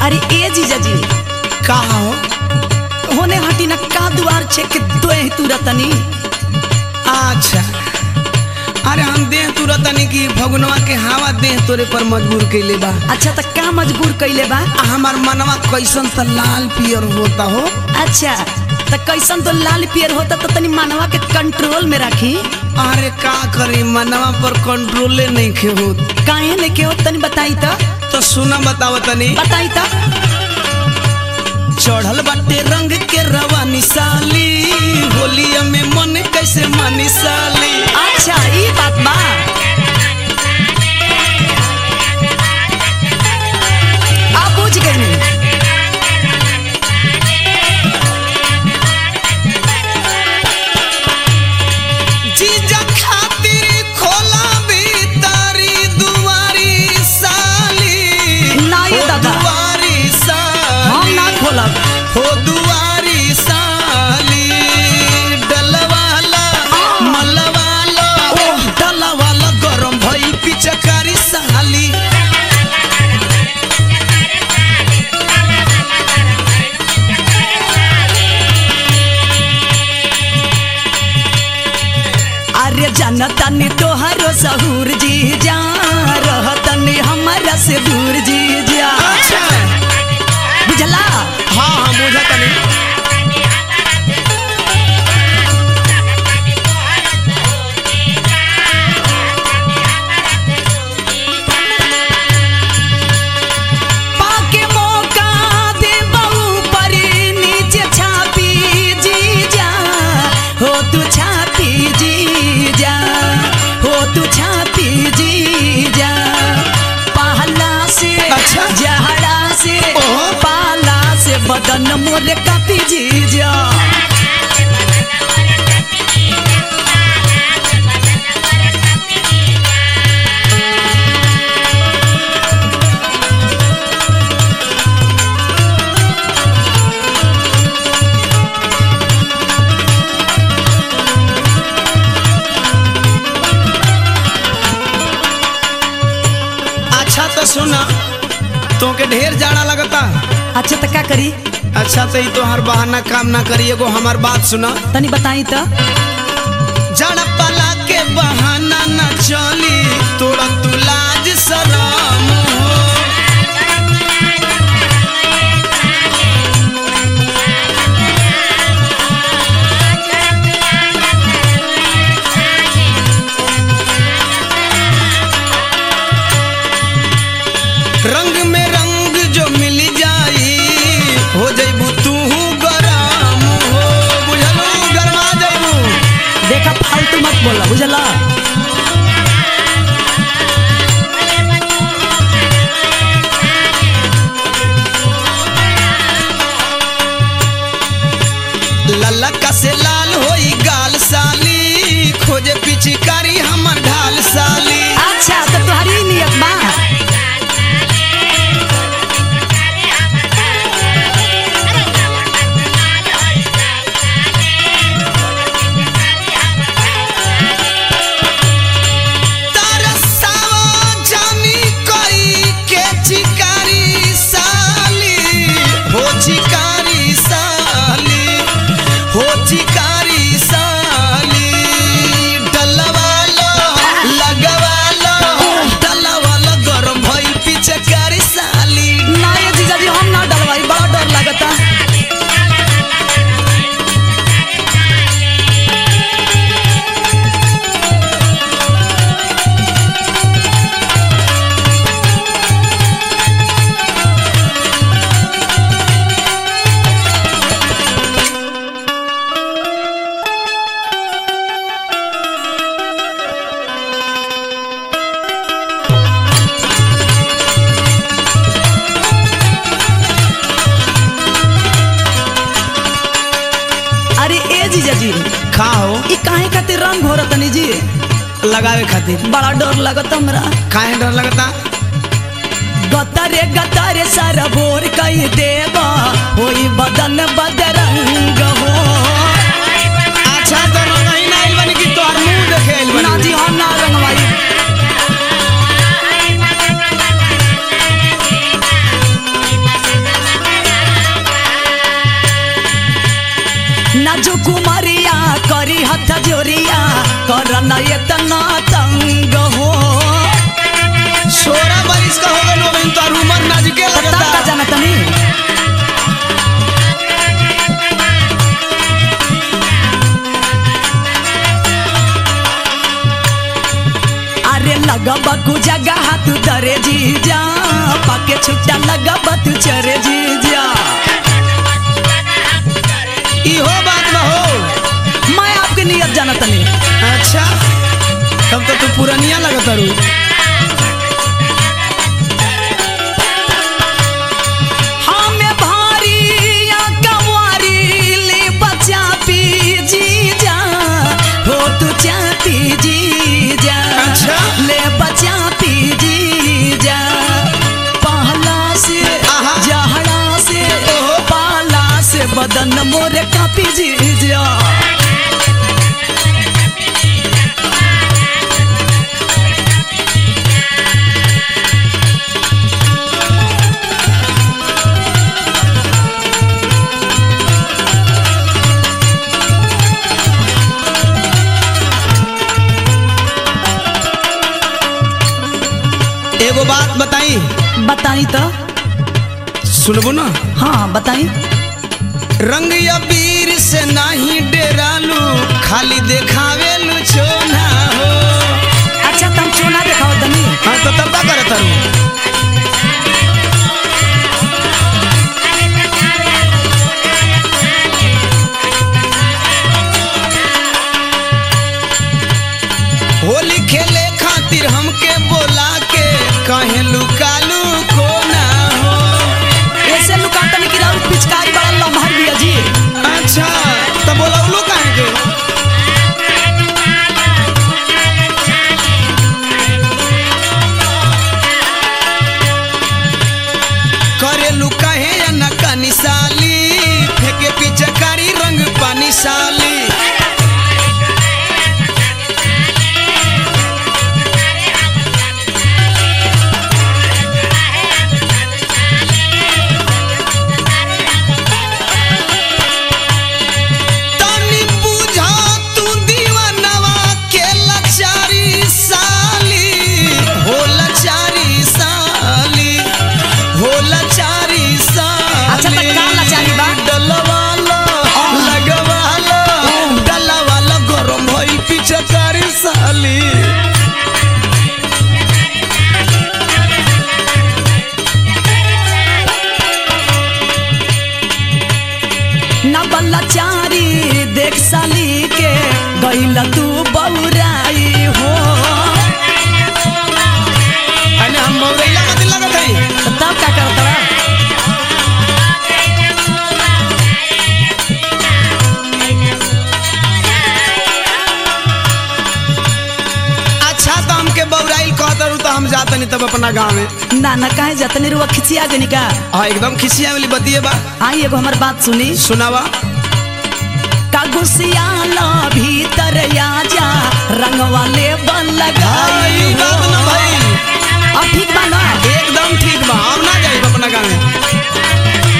अरे ए जीजा जी का हो होने हटी ना का दुआर छे के दोए तुरतनी अच्छा अरे हम देह तुरंत तनी की भगनवा के हवा देह तोरे पर मजबूर कैले बा अच्छा त का मजबूर कइले बा आ हमार मनवा कैसन त लाल पियर होता हो अच्छा त कैसन तो लाल पियर होता तो तनी मानवा के कंट्रोल में रखी अरे का करी मनवा पर कंट्रोले नहीं खे होत काहे ने के हो तनी बताई त तो सुना बताव तनी बताई त चढ़ल बाटे रंग के रवानी साली होलिया में मन कैसे मानी साली अच्छा ई बात बा अब बुझ गई जीजा खातिर खोला भीतरी दुआरी साली ना ये हो दादा। दुआरी हम साली ना खोलब हो दुआरी साली डलवाला मलवाला ओह। डलवाला गरम भइल पिचकारी साली अरे जनता ने तोहरो सहूर जी जा रहतनी हमारा से दूर जी जा अच्छा बुझला हाँ हाँ बुझा तनी पाके मौका दे बहू पर नीचे छापी जी जा हो तू छापी जी जा हो तू छापी जी जा पहला से अच्छा। जहड़ा से ओहो। पाला से बदन मोरे कापी जी जा अच्छा तो सुना तोके ढेर जाड़ा लगता अच्छा तो का करी अच्छा तो ई तो हर बहाना काम ना करी एगो हमार बात सुना तनी बताई तो जड़ पला के बहाना न चली तोड़ा तू लाज शरम हो रंग में रंग जो मिल जाई हो जइबू तू गरम हो बुझलू गरमा जइबू देखा फालतू मत बोला बुझला ललका से लाल होई गाल साली खोजे पिचकारी हमर ढाल साली अच्छा तो तुम्हारी नियत बा तरसावा जानी कोई के चिकारी साली हो चिकारी साली हो चिकारी साली डलवालो लगवालो डलवालो गरम भइल पिचकारी साली ना ये जीजा जी हम ना डरवाई बड़ा डर लगता अरे ए जीजा जी खाओ ई काहे खातिर रंग हो तनी जी लगावे खातिर बड़ा डर लगता हमरा काहे डर लगता गतरे गतरे सारा भोर कई देवा होई बदन बदरंग हो अच्छा तो रंगही ना आइल बनी कि तोहर मुंह देखे आइल ना बनी जी हम ना रंगवाई नाजू कुमारिया करी हथ जोरिया कर न इतना तंग हो सोलह बारिश का हो गइल बहन तोर उमर नाजुके तब का लगता जाना तनी अरे लगब कु जगह तू दरे जीजा पाके छुट्टा लगब तू चरे जीजा इहो बात बा हो मैं आपके नियत जाना तनी अच्छा तब तो तू पुरनिया लगत रू हमें भारी या कवारी ले बचा पी जीजा हो तू चापी जीजा अच्छा। ले बचा पी जीजा पहला से आहा। जहड़ा से ओहो। पाला से बदन मोरे कापी जीजा एगो बात बताई बताई तो सुनबो ना हाँ बताई रंग या वीर से नाही डेरालू खाली देखावेलू छोना हो अच्छा तुम चोना दिखाओ तनी हाँ तो तब का करत रू होली खेले खातिर हमके बोला के कहे लुकालू को ना हो ऐसे लुका तनी कि राउर पिचकारी बड़ा लम्हर दिया जी अच्छा तो बोलौलू काहे के करे लुकाहे या नका निशाली फेंके पिचकारी रंग पानी साली तनी बुझा तू दीवानवा के लाचारी साली हो लाचारी साली हो लाचारी साली अच्छा, तो का लाचारी बा? डलवाला लगवाला डलवाला गरम भई पिचकारी साली न बल्ला चारी देख साली के गईल तू बौराई हो अने हम मौरैला मत लगत हई तो तब का करत रहा अच्छा तो हमके बौराइल कहत रहू तो हम जातनी तब अपना गाँव में ना ना काहे जतने रुआ खिचिया गनी का हाँ एकदम खिसिया वाली बतिए बा आई एगो हमर बात सुनी सुनावा का गुसियाला भीतर आ जा रंग वाले बन लगाई भाई बात ना भाई अब ठीक बा ना एकदम ठीक बा हम ना जाई अपना गाँव में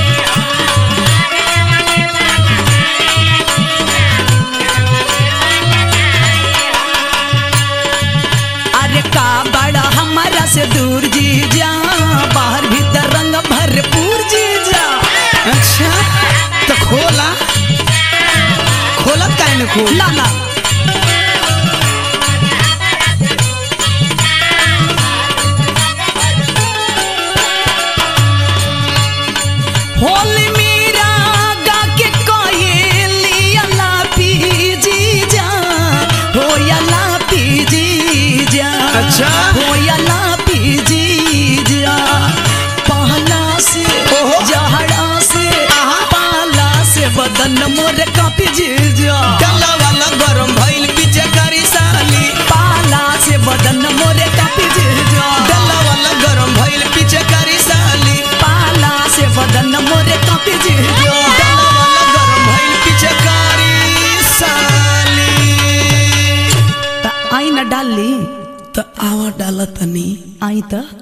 अरे का बड़ा हमारा से दूर जी जा बाहर भीतर रंग भरपूर जी जा अच्छा तो खोला खोलत काहे ने खोल ना ना होली मीरा गा के कोयली अला पी जी जा हो अला पी जी जा अच्छा। हो अला पी जी जा पहला से ओहो। जहड़ा से आहा। पाला से बदन मोर कापी जी जा डला वाला गरम भइल पीछे करी साली पाला से बदन मोरे कापी जी जा डला वाला गरम भइल पीछे करी साली पाला से बदन मोरे कापी जी जा डला वाला गरम भइल पीछे करी साली त आई न डाली तो आवा डाला तनी आई त